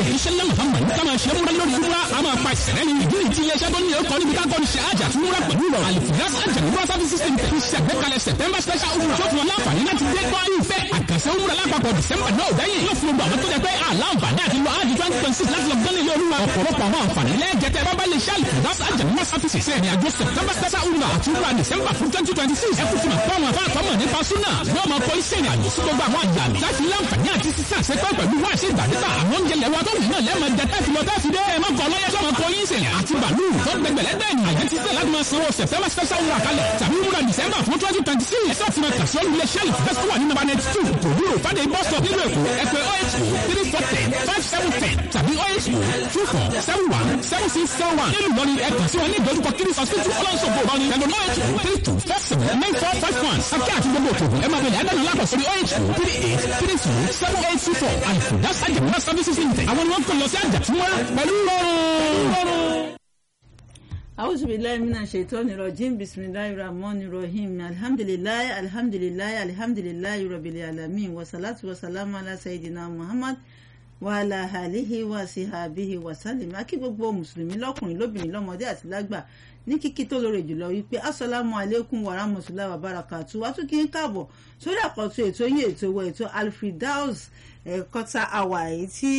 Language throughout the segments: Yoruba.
iṣẹ́ ńlá muhammad ká máa ṣe múra lórí múra a máa pa ìṣẹ̀lẹ̀ ní ìdí ìdí iléeṣẹ́ tó ní ọkọ̀ níbi ká kọ́ni ṣe àjà tí múra pẹ̀lú rọ̀ alifiras àjà múra service system tẹ̀ ṣàgbékalẹ̀ september special umrah tó fún wọn láǹfààní láti dé gbọ́ ìfẹ́ àkànṣe umrah lápapọ̀ december náà dẹ́yìn yóò fún gbogbo àwọn tó jẹ pé àlàǹfààní àti lọ áàdì twenty twenty six láti lọ gbọ́n ilé olúwa ọ̀pọ̀lọpọ̀ àwọn àǹfààní lẹ́ẹ̀jẹ̀tẹ̀ bábá lè ṣe alifiras àjà múra service ṣe ìrìn àjò september special umrah àti umrah december fún twenty twenty six ẹ kú fún àpá àwọn afá àtọmọ nípa súnà yóò máa kọ iṣẹ́ ìrìn àjò sí gbogbo àwọn àyàmì láti láǹfààní àti sísá àṣepẹ́ pẹ̀lú wá ṣe ìgbàdégbà àwọn oúnjẹ lẹ́wọ́ tó wù náà lẹ́ẹ̀mọ jẹ tẹ́sí lọ tẹ́sí dé ẹ má kọ lọ́yẹ́ tó máa kọ yín sẹ̀yìn àti bàálù tó gbẹgbẹ̀lẹ́ bẹ́ẹ̀ ni àyẹ̀ ti sẹ́ láti máa sanwó september special wúrà kalẹ̀ tàbí wúrà december fún twenty twenty six ẹ̀sọ́ ti máa kàṣọ́ ilé sẹ́ẹ̀lì fẹ́sọ̀ wà ní number ninety two kò dúró fàdé bus stop nílùú èkó ẹ̀pẹ́ oh three four ten five seven ten tàbí oh two four seven one seven six seven one nílùú lọ́ni ẹ̀kan sí wọn ní ìdojúkọ kiri hospital ọlọ́sọ̀gbọ̀ lọ́ni ẹ̀lọ́ oh three two four seven nine four five one akẹ́ àti gbogbo òkèèrè ẹ̀ máa bẹ̀rẹ̀ ẹ̀dánù lápò sórí oh three eight three two seven eight two four àìfò that's àjẹmúná services limited àwọn ni wọ́n kò lọ sí àjàtúmọ́ pẹ̀lú rọrùn. أعوذ بالله من الشيطان الرجيم بسم الله الرحمن الرحيم الحمد لله الحمد لله الحمد لله رب العالمين والصلاة والسلام على سيدنا محمد وعلى آله وصحبه وسلم akí gbogbo mùsùlùmí lọ́kùnrin lóbìnrin lọ́mọdé àti lágbà ní kíkí tó lóore jùlọ wípé assalamu alaikum wa rahmatullahi wa barakatuh wá tún kí n káàbọ̀ sórí àkọ́tún ètò yín ètò ìwọ ètò alfredaus ẹ̀kọ́ta àwà èyí tí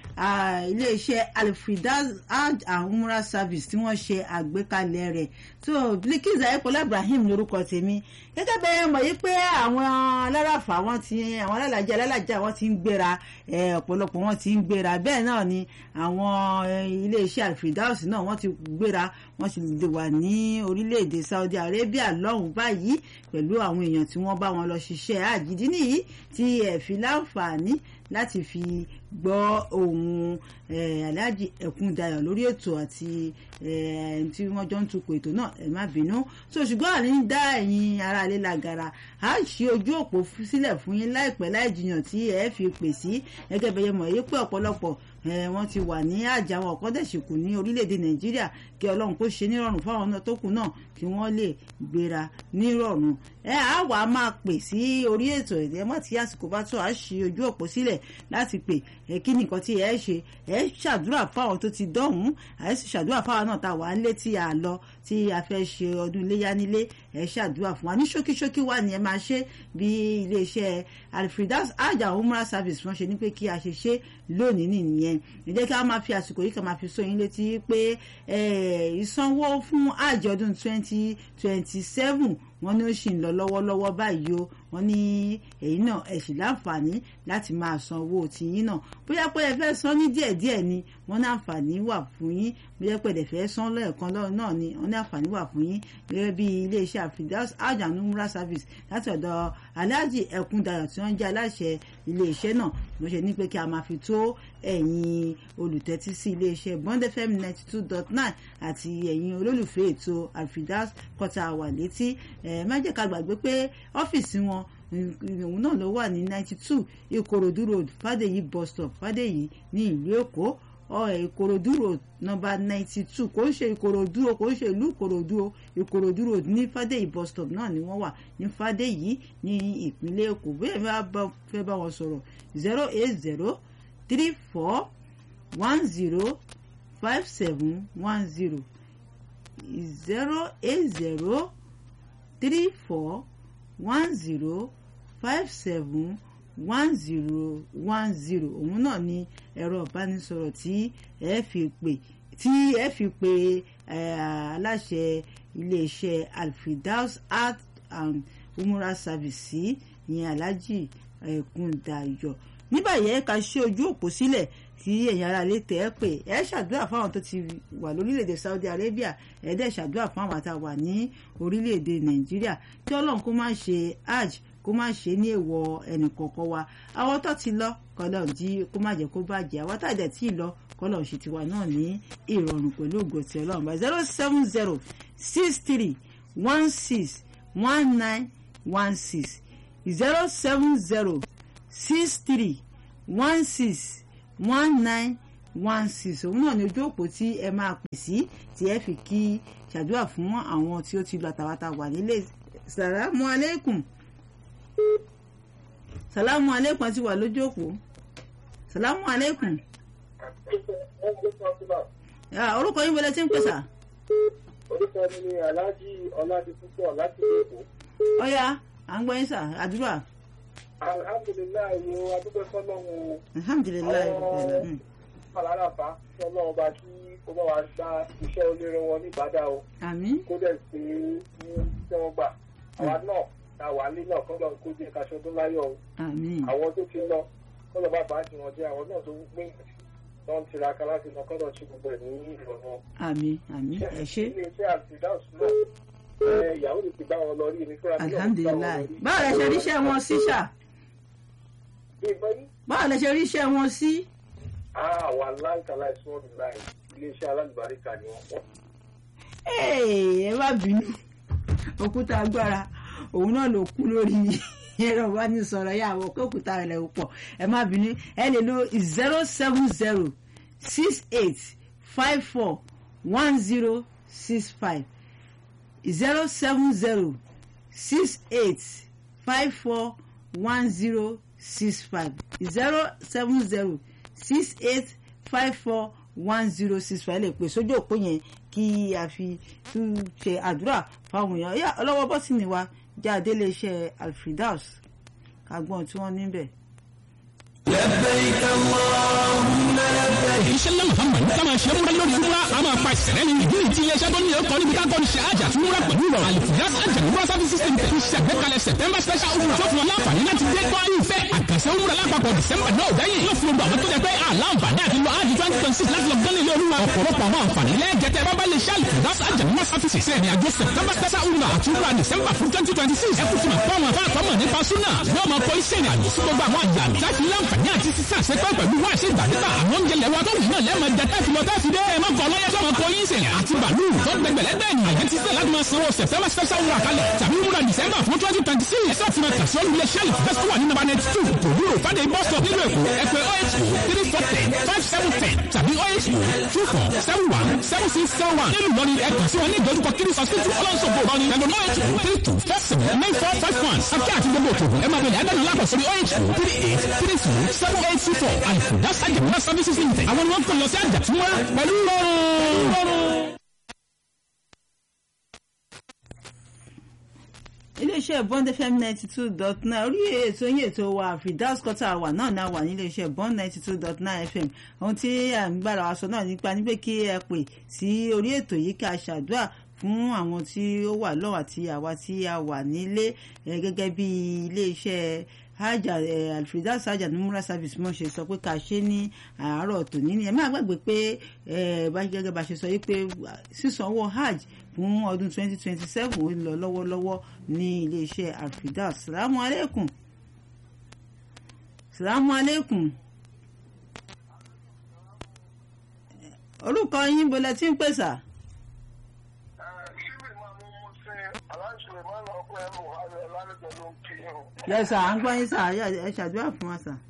iléeṣẹ́ alfredaus hajj and umrah service tí wọ́n ṣe àgbékalẹ̀ rẹ̀ tó Bilkisu ayépọ̀lá ibrahim lórúkọ tèmi gẹ́gẹ́ bẹ́ẹ̀ mọ̀ yí pé àwọn aláràfà wọn ti àwọn alálàjẹ alálàjẹ wọn ti ń gbéra ọ̀pọ̀lọpọ̀ wọn ti ń gbéra bẹ́ẹ̀ náà ni àwọn iléeṣẹ́ alfredaus náà wọ́n ti gbéra wọ́n ti lè wà ní orílẹ̀-èdè saudi arabia lọ́hùn báyìí pẹ̀lú àwọn èèyàn tí wọ́n bá wọn lọ ṣiṣẹ́ àjìdí nìyí tí ẹ̀ fi láǹfààní láti fi gbọ́ ohun aláàjì ẹ̀kúndayọ̀ lórí ètò àti tí wọ́n jọ ń tukọ̀ ètò náà ẹ má bínú so ṣùgbọ́n àní ń dá ẹ̀yin ará ilé lágara á ṣe ojú òpó sílẹ̀ fún yín láìpẹ́ láì jiyàn tí ẹ fi pè sí gẹ́gẹ́ bẹ́ẹ̀ mọ̀ yí pé ọ̀pọ̀lọpọ̀ wọ́n ti wà ní àjà wọn ọ̀kọ́ dẹ̀ ṣìkù ní orílẹ̀-èdè nàìjíríà kí ọlọ́run kó ṣe nírọ̀rùn fáwọn náà tó kù náà kí wọ́n lè gbéra nírọ̀rùn ẹ á wà á máa pè sí orí ètò ẹ̀ mọ́ tí àsìkò bá tó à ṣe ojú òpó sílẹ̀ láti pè ẹ kí nìkan tí ẹ ṣe ẹ ṣàdúrà fáwọn tó ti dọ̀hún ẹ sì ṣàdúrà fáwọn náà tá a wà á lé tí a lọ tí a fẹ́ ṣe ọdún iléyá nílé ẹ ṣàdúrà fún wa ní ṣókíṣókí wà ní ẹ máa ṣe bí iléeṣẹ́ alfredas hajj and umrah service wọ́n ṣe ní pé kí a ṣe ṣe lónìí nìyẹn ẹ jẹ́ kí a máa fi àsìkò yìí kan máa fi sọ yín létí pé ìsanwó fún hajj ọdún twenty twenty seven wọ́n ní ó sì ń lọ lọ́wọ́lọ́wọ́ báyìí o wọ́n ní èyí náà ẹ sì láǹfààní láti máa san owó tiyín náà bóyá pé ẹ fẹ́ san ní díẹ̀díẹ̀ ni wọ́n ní àǹfààní wà fún yín bóyá pé ẹ fẹ́ san lẹ́ẹ̀kan náà ni wọ́n ní àǹfààní wà fún yín gẹ́gẹ́ bí iléeṣẹ́ àfidáus hajj and umrah service láti ọ̀dọ̀ aláàjì ẹ̀kúndayọ̀ tí wọ́n jẹ́ aláṣẹ iléeṣẹ́ náà wọ́n ṣe ní pé kí a máa fi tó ẹ̀yin olùtẹ́tí sí iléeṣẹ́ bond fm ninety two dot nine àti ẹ̀yin olólùfẹ́ ètò àfidáus kọta wà létí ẹ má jẹ́ ká gbàgbé pé ọ́fíìsì wọn òun náà ló wà ní ninety two ìkòròdú road fàdèyí bus stop fàdèyí ní ìlú èkó ìkòròdú road nọ́mbà ninety two kò ń ṣe ìkòròdú o kò ń ṣe ìlú ìkòròdú o ìkòròdú road ní fàdèyí bus stop náà ni wọ́n wà ní fàdèyí ní ìpínlẹ̀ èkó bóyá ẹ bá fẹ́ bá wọn sọ̀rọ̀ zero eight zero three four one zero five seven one zero zero eight zero three four one zero five seven one zero one zero òun náà ni ẹ̀rọ ìbánisọ̀rọ̀ tí ẹ fi pè tí ẹ fi pè aláṣẹ iléeṣẹ́ alfidaus art and umrah service sí ìyẹn alhaji ẹ̀kúndayọ̀ ní báyìí ẹ ká ṣe ojú òpó sílẹ̀ tí ẹ̀yin ará ilé tẹ̀ ẹ́ pé ẹ ṣàdúrà fáwọn tó ti wà lórílẹ̀‐èdè Saudi Arabia ẹ dẹ̀ ṣàdúrà fún àwọn àtàwà ní orílẹ̀‐èdè Nàìjíríà kí Ọlọ́run kó má ṣe hajj kó má ṣe ní èèwọ̀ ẹnìkọ̀ọ̀kan wa àwọn tó ti lọ kọlọ̀ jí kó má jẹ́ kó bàjẹ́ àwọn tá àjẹ́ tí ì lọ kọlọ̀ ṣe tiwa náà ní ìrọ̀rùn pẹ̀lú ògo ti Ọlọ́run bá zero seven zero six three one six one nine one six zero seven zero six three one six one nine one six òun náà ni ojú òpó tí ẹ máa pè sí tí ẹ fi kí ṣàdúrà fún àwọn tí ó ti lọ àtàwátà wà nílé sàlámù aleykum sàlámù aleykum ti wà lójú òpó sàlámù aleykum Ah, orúkọ yín wọlé tí ń pèsè. orúkọ mi ni aláàjì ọládìpúpọ̀ láti èkó. ọ̀ya à ń gbọ́ yín sà àdúrà. alhamdulilayi wo adúgbò fọlọ́run alhamdulilayi rabbil alamin. aláràfà fọlọ́run bá kí kó bá wa gba iṣẹ́ olóró wọn ní ìbàdàn o àmín kó dẹ̀ sí ní tí wọ́n gbà àwa náà ta wà ní náà kọ́ lọ́n kó jẹ́ kaṣọ tó láyọ̀ o àmín àwọn tó ti lọ kọ́ lọ́ bá bá ti wọn jẹ́ àwọn náà tó ń gbé tó ń tiraka láti lọ kọ́ lọ́n ṣe gbogbo ẹ̀ ní ìrọ̀rùn àmín àmín ẹ ṣé ilé iṣẹ́ àtìdáàsì náà ẹ, ìyàwó mi ti bá wọn lọ rí èmi fúnra mi náà ti bá wọn alhamdulilayi lọ rí. báwo lẹ ṣe ríṣẹ́ wọn sí ṣá ìgbọ́ yìí báwo lẹ ṣe ríṣẹ́ wọn sí. àwọn aláǹkàlà ìṣúná láì iléeṣẹ́ alálùbáríkà ni wọ́n pọ̀. Hey, ẹ má bínú òkúta agbára òun náà ló kú lórí ẹ̀rọ ìbánisọ̀rọ̀ yà wọ pé òkúta rẹ̀ ò pọ̀ ẹ má bínú ẹ lè lo zero seven zero six eight five four one zero six five zero seven zero six eight five four one zero six five zero seven zero six eight five four one zero six five lè pè sójú òpó yẹn kí a fi tún ṣe àdúrà fáwọn èèyàn yá ọlọ́wọ́ bọ́sìnì wa jáde iléeṣẹ́ alfredaus kagbọ́n tí wọ́n níbẹ̀. iṣẹ́ ńlá muhammad ká máa ṣe múra lórí múra a máa pa ìṣẹ̀lẹ̀ ní ìdí ìtí iléeṣẹ́ tó ní ẹ̀kọ́ níbi ká kọ́ni ṣe àjà tí múra pẹ̀lú ìrọ̀rùn àlìfíàs àjà múra sáfì system tẹ̀ ṣàgbékalẹ̀ september special umrah tó fún wọn láǹfààní láti dé gbọ́ ìfẹ́ àkànṣe umrah lápapọ̀ december náà dẹ́yìn yóò fún gbogbo àwọn tó jẹ pé àlàǹfààní àti lọ ájì twenty twenty six láti lọ gán ilé olúwa ọ̀pọ̀lọpọ̀ àwọn àǹfààní lẹ́ẹ̀jẹ̀tẹ̀ bábá lè ṣe àlìfíàs àjà múra sáfì system ní àjọ september special umrah àti umrah december fún twenty twenty six ẹkùn fún àpá àwọn afẹ́ àtọ́mọ̀ nípa súnà yóò máa kọ iṣẹ́ ìrìnàjò sí gbogbo àwọn àjàmì láti láǹfààní àti sísá àṣepẹ́ pẹ̀lú wá sí ìgbàdégbà àwọn oúnjẹ lẹ́wọ́ tó wù náà lẹ́ẹ̀mọ jẹ tẹ́sí lọ tẹ́sí dé ẹ̀ máa kọ́ lọ́yẹ́ sọ́mọ kọ yín sẹ̀yìn àti bàálù tó gbẹgbẹ̀lẹ́gbẹ̀ ènìyàn yẹn ti sẹ́ láti máa sanwó september special wúrà kalẹ̀ tàbí wúrà december fún twenty twenty six ẹ̀sẹ̀ tí máa kàṣọ́ ilé iṣẹ́ ìfẹ́sọ̀ wà ní number ninety two kò wúlò fàdé bus stop nílùú èkó ẹ̀pẹ́ oh three four ten five seven ten tàbí oh two four seven one seven six seven one nílùú lọ́ni ẹ̀kan sí wọn ní ìdojúkọ kiri hospital ọlọ́sọ̀gbò lọ́ni ẹ̀gbọ́n oh three two four seven nine four five one akẹ́ àti gbogbo òkèèrè ẹ̀ máa bẹ̀rẹ̀ ẹ̀dánù lápò sórí oh three eight three two seven eight two four àìkú that's àjẹmúlá services limited àwọn ni wọ́n kàn lọ sí àjàtúmọ̀ pẹ̀lú rọrùn. iléeṣẹ́ bond fm ninety two dot nine orí ètò yín ètò wa fidas quarter wà náà náà wà níléeṣẹ́ bond ninety two dot nine fm ohun tí à ń gbára wa sọ náà nípa ní pé kí ẹ pè sí orí ètò yìí ká ṣàdúrà fún àwọn tí ó wà lọ́wọ́ àti àwa tí a wà nílé eh, gẹ́gẹ́ bí iléeṣẹ́ haja alfredas haja numura service mo ṣe sọ pé ká ṣe ní àárọ̀ tòní ni ẹ má gbàgbé pé bá gẹ́gẹ́ bá ṣe sọ yìí pé sísan owó hajj fún ọdún 2027 ó lọ lọ́wọ́lọ́wọ́ ní iléeṣẹ́ alfredas salamu aleykum salamu aleykum orúkọ yín bọ́lá tí ń pèsè. yẹ sà à ń gbọ́ yín sà ẹ ṣàdúrà fún wa sà.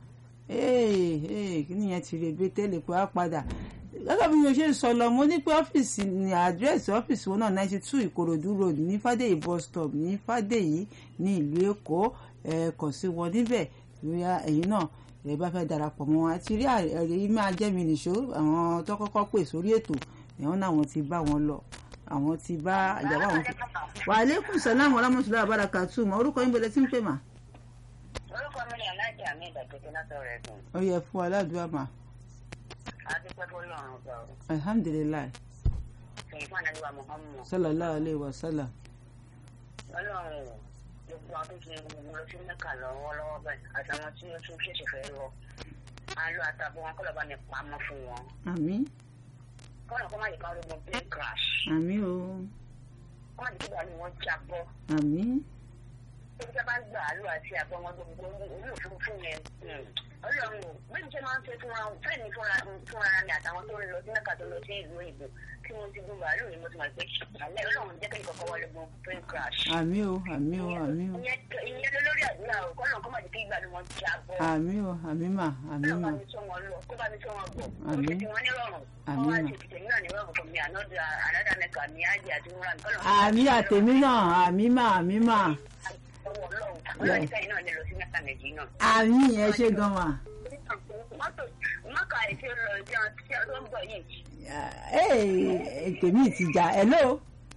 kí nìyẹn ti rè bé tẹ́lẹ̀ pé á padà gẹ́gẹ́ bí mo ṣe ń sọ lọ mo ní pé ọ́fíìsì ní àdírẹ́sì ọ́fíìsì wọn náà ninety two ìkòròdú road ní fàdéyí bus stop ní fàdéyí ní ìlú èkó ẹ kàn sí wọn níbẹ̀ bóyá ẹ̀yin náà ẹ bá fẹ́ darapọ̀ mọ́ wọn àti rí ẹ̀rí yìí máa jẹ́ mi nìṣó àwọn tó kọ́kọ́ pè sórí ètò ẹ̀wọ̀n náà wọ́n ti bá wọn lọ àwọn ti bá ìjàmbá àwọn ti. wa aleykum salaam wa rahmatullahi wa barakatuh mọ orúkọ yín bọ̀dẹ̀ tí ń pè mà. orúkọ mi ni alájà mi ìdàgbẹ́jẹ́ látọ̀rọ̀ ẹ̀gbọ́n. ó yẹ fún aládùúgbò mà. adúpẹ́ tó lọ́rùn gbà ó. alhamdulilayi sèyí fún ànábì wa muhammed. sallallahu alayhi wa sallam. ọlọ́run gbogbo àwọn tó ti gbogbo lọ sí mẹ́kà lọ́wọ́lọ́wọ́ báyìí àtàwọn tí ó tún ṣẹ̀ṣẹ̀ fẹ́ lọ. a lọ àtàbọ̀ wọn kọ́ lọ́ba ní pamọ́ fún wọn. àmín kọ́nà kọ́ má yẹ ká rogun plane crash. àmín o kọ́ má yẹ kí bàálù wọn jábọ́. àmín tó bí sábà gbà á lò àti àbọ̀ wọn gbogbo orí òfurufú yẹn. ọlọ́run ò bẹ́ẹ̀ ni ṣe máa ń ṣe fúnra fẹ́ẹ̀ni fúnra mi àtàwọn tó ń lọ sí mẹ́kà tó lọ sí ìlú òyìnbó tí mo ti gun bàálù yìí mo ti mọ̀ pé àlẹ́ ọlọ́run jẹ́ kẹ́kẹ́ kọ́kọ́ wọlé gun plane crash. àmín o àmín o àmín o ìyẹn ló lórí àdúrà o kọ́nà kọ́ má jẹ́ kí ìgbàlù wọn jábọ́. àmín o àmín mà àmín Ọlọ́run bá mà mi tọ́ wọn lọ kó bá mi tọ́ wọn bọ̀. Àmín. Ó ti wọn ní rọrùn. Àmín. Wọ́n á ti tètè náà ní rọrùn fún mi ànádà ànádà mẹ́ka ní ájì àti múra mi. Kọ́nà àmín àtẹ̀mí náà àmín mà àmín mà Ọwọ́ Ọlọ́run. Ọlọ́run nígbà yìí náà lè lọ sí mẹ́ka méjì náà. àmín ẹ ṣe gan mà Mọ́tò mọ́tò mọ́kà ètò ìlọ ìjẹun tí ọdún ń bọ̀ yìí. ee tèmi ti jà hello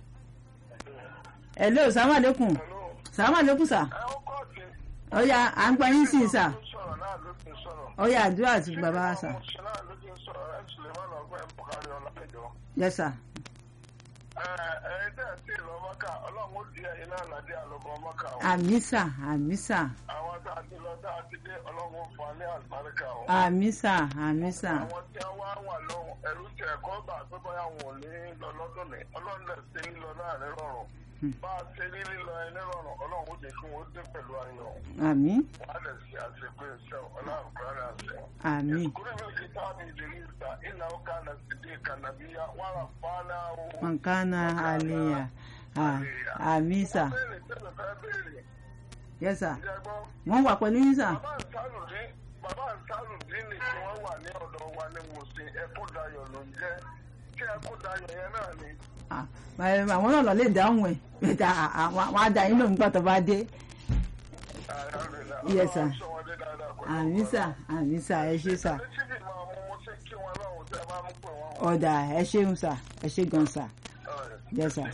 hello salamu aleykum salamu aleykum sa ọ̀ya à ń gbọ́ yín sí i sà ọ̀ya àdúrà àti bàbá wa sà yes sà àmì sà àmì sà àwọn tá a ti lọ tá a ti dé ọlọ́run fún wa ní àlùbáríkà o. àmì sà àmì sà àwọn tí a wá wà lọ́hùn ẹ̀rú tí ẹ̀kọ́ gbà pé bóyá wọn ò ní lọ lọ́dún ní ọlọ́run lè ṣe lílọ láàrin rọrùn bá a ṣe ní lílọ ẹni rọrùn ọlọ́run ó jẹ́ kí wọ́n dé pẹ̀lú ayọ̀ àmì wọ́n á lè ṣe àṣepé iṣẹ́ ọlọ́run kúrẹ́ àṣẹ. àmì kúrẹ́ mi kì í tá a bí ìdílé ìta ìlà ó kà náà sì dé kànábíyá wàrà fáná o. mọ̀nkánà àlèyà àmì sà béèrè tẹ́lẹ̀ fẹ́ béèrè yes sà ìjẹ́gbọ́n wọ́n wà pẹ̀lú yín sà bàbá nsàlùdín bàbá nsàlùdín ni tí wọ́n wà ní ọ̀dọ̀ wa ní wòsàn ẹkúndayọ̀ ló ń jẹ́ tí ẹkúndayọ̀ yẹn náà ni. Ah, ẹ, àwọn náà lọ lè dáhùn ẹ̀ bẹ́ẹ̀ àwọn á dá yín lóhùn nígbà tó bá dé alhamdulilayi Yes, sir. Ọlọ́run sọ wọn dé dáadáa pẹ̀lú àmì sà àmì sà ẹ ṣé sà Ní tíbi máa mú mo ṣe kí wọn lọ́hùn tẹ́ ẹ bá mú pé wọ́n wọ̀. ọ̀dà ẹ ṣeun sà ẹ ṣé gan sà yes sà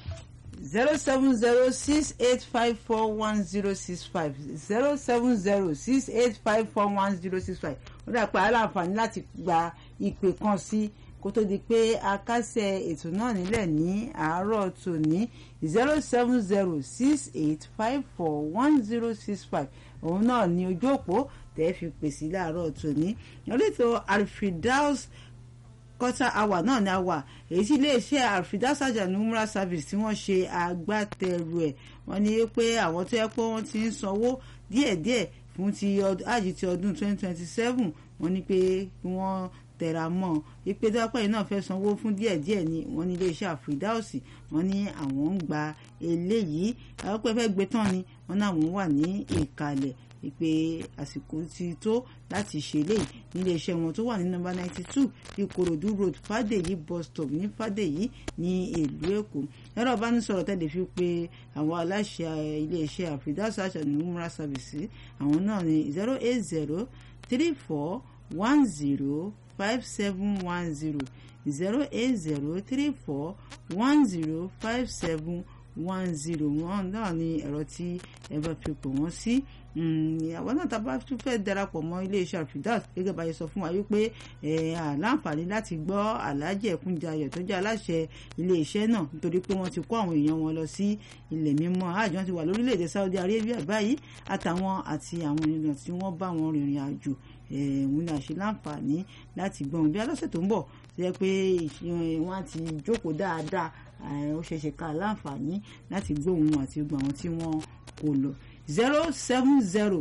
zero seven zero six eight five four one zero six five zero seven zero six eight five four one zero six five ó dà pé aláǹfààní láti gba ìpè kan sí kó tó di pé a kásẹ̀ ètò náà nílẹ̀ ní àárọ̀ tòní zero seven zero six eight five four one zero six five òun náà ní ojú òpó tẹ́ fi pèsè láàárọ̀ tòní oríto alfidaus quarter hour náà ni a wà èyí tí iléeṣẹ́ alfidasaja numra service tí wọ́n ṣe agbátẹrù ẹ̀ wọ́n ní pé àwọn tó yẹ pé wọ́n ti ń sanwó díẹ̀díẹ̀ fún ti àjì ti ọdún 2027 wọ́n ní pé kí wọ́n tẹra mọ́ ipe dápẹ́ yìí náà fẹ́ sanwó fún díẹ̀díẹ̀ ni wọ́n ní iléeṣẹ́ àfìdáòsì wọ́n ní àwọn ń gba eléyìí àwọn pẹ́ fẹ́ gbé tán ni wọ́n ní àwọn wà ní ìkàlẹ̀ ìpè àsìkò ti tó láti ṣe léyìí nílé iṣẹ́ wọn tó wà ní nọ́mbà ninety two ìkòròdú road fàdèyí bus stop ní fàdèyí ní ìlú èkó ẹ̀rọ ìbánisọ̀rọ̀ tẹ́lẹ̀ fi pé àwọn aláṣẹ ilé iṣẹ́ àfìdáṣà àṣàlùmúra service àwọn náà ní zero eight zero three four one zero five seven one zero zero eight zero three four one zero five seven one zero one náà ni ẹ̀rọ tí ẹ bá fi pò wọ́n sí àwọn náà tá a bá tún fẹ́ darapọ̀ mọ́ iléeṣẹ́ àfidàs gẹ́gẹ́ bá yẹ sọ fún wa wípé àláǹfààní láti gbọ́ aláàjì ẹ̀kúnjayọ̀ tó jẹ́ aláṣẹ iléeṣẹ́ náà nítorí pé wọ́n ti kó àwọn èèyàn wọn lọ sí ilẹ̀ mímọ́ àjọ ti wà lórílẹ̀‐èdè Saudi Arabia báyìí àtàwọn àti àwọn ènìyàn tí wọ́n bá wọn rìnrìn àjò òun ni àṣẹ láǹfààní láti gbọ́n bí alọ́sẹ̀ tó ń bọ̀ tó yẹ pé wọ́n á ti jókòó dáadáa ó ṣeéṣe ká láǹfààní láti gbóhùn àti gbọ́ àwọn tí wọ́n kò lọ zero seven zero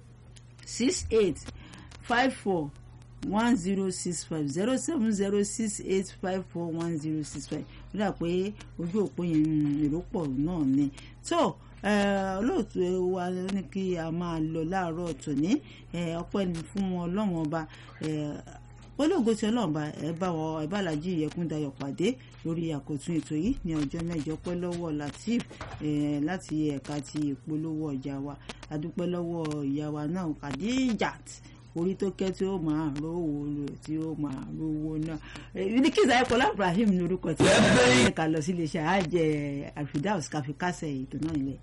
six eight five four one zero six five zero seven zero six eight five four one zero six five ó dà pé ojú òpó yẹn èrò pọ̀ náà ni tó olóòtú wa ní kí a máa lọ láàárọ̀ tòní ọpẹ́ ni fún wọn ọlọ́run ọba olóògbé tí ọlọ́run bá ẹ bá wọn ẹ bá làjí ìyẹkúndayọ̀ pàdé lórí àkótún ètò yìí ní ọjọ́ mẹ́jọ pẹ́ lọ́wọ́ Latif láti ẹ̀ka ti ìpolówó ọjà wa adúpẹ́ lọ́wọ́ ìyá wa náà Khadijat orí tó kẹ́ tí ó máa rówó lò tí ó máa rówó náà ní kí ìsàlẹ̀ kọlá Ibrahim ní orúkọ tí wọ́n ká lọ sí iléeṣẹ́ àjẹ Alfidaus káfíkásẹ̀ ètò náà ilẹ̀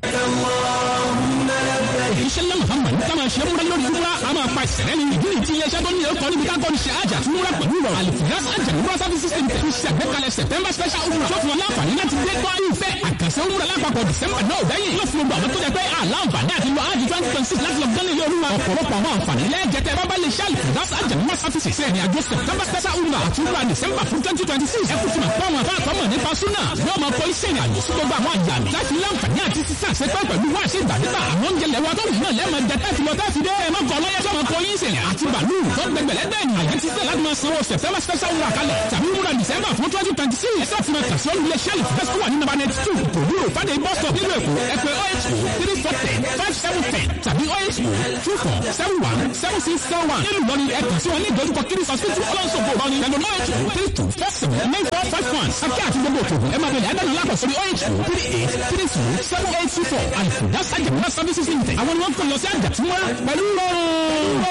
iṣẹ́ ńlá muhammad ní sábà ṣe múra lórí múra a máa pa ìṣẹ̀lẹ̀ ní ìdí ìtì iléeṣẹ́ tó ní ẹ̀kọ́ níbi kákọ́ ní ṣe àjà tí múra pẹ̀lú rọ̀ alifiras àjà múra service system tẹ̀ fi ṣàgbékalẹ̀ september special umrah tó fún wọn láǹfààní láti dé gbọ́ ìfẹ́ àkànṣe umrah lápapọ̀ december náà dẹ́yìn yóò fún gbogbo àwọn tó jẹ pé àlàǹfààní àti lọ ájì twenty twenty six láti lọ gán ilé olúwa ọ̀pọ̀lọpọ̀ àwọn àǹfààní lẹ́ẹ̀jẹ̀tẹ̀ bábá lè ṣe alifiras àjà múra service ṣe ìrìn àjò september special umrah àti umrah december fún twenty twenty six ẹkú tí ma pọ́ wọn fáà tọ́mọ̀ nípa súnà yóò máa kọ́ iṣẹ́ ìrìn àjò sí gbogbo àwọn àjàmì láti láǹfààní àti sísà ṣepẹ́ pẹ̀lú wá ṣe ìgbàdégbà àwọn oúnjẹ lẹ́wọ́ tó wù náà lẹ́ẹ̀mọ jẹ tẹ́sí lọ tẹ́sí dé ẹ̀ mọ́kàn lọ́yẹ́ tó máa kọ yín sẹ̀lẹ̀ àti bàálù tó gbẹgbẹ̀lẹ́ bẹ́ẹ̀ ni àyẹ̀ ti sẹ́ láti máa sanwó september special wúrà kalẹ̀ tàbí wúrà december fún twenty twenty six ẹ̀sẹ̀ tí ma kà sí olùlé sẹ́ẹ̀lì fẹ́sí wà ní nàbà ninety two òwúrò fàdé bọ́sọ̀ nílùú èkó ẹ̀pẹ́ oh three four ten five seven ten tàbí oh two four seven one seven six seven one nílùú lọ́ni ẹ̀kọ́ sí wọn ní ìdojúkọ kiri hospital ọlọ́sọ̀gbọ̀ lọ́ni pẹ̀lú oh three two four seven nine four five one akẹ́ àti gbogbo òkèèrè ẹ̀ máa bẹ̀rẹ̀ ẹ̀dá nílá pọ̀ sórí oh three eight three two seven eight two four àlùkò dá sájà mọ́ services limited àwọn ni wọ́n kọ́ lọ sí àjà tí wọ́n pẹ̀lú rọrùn.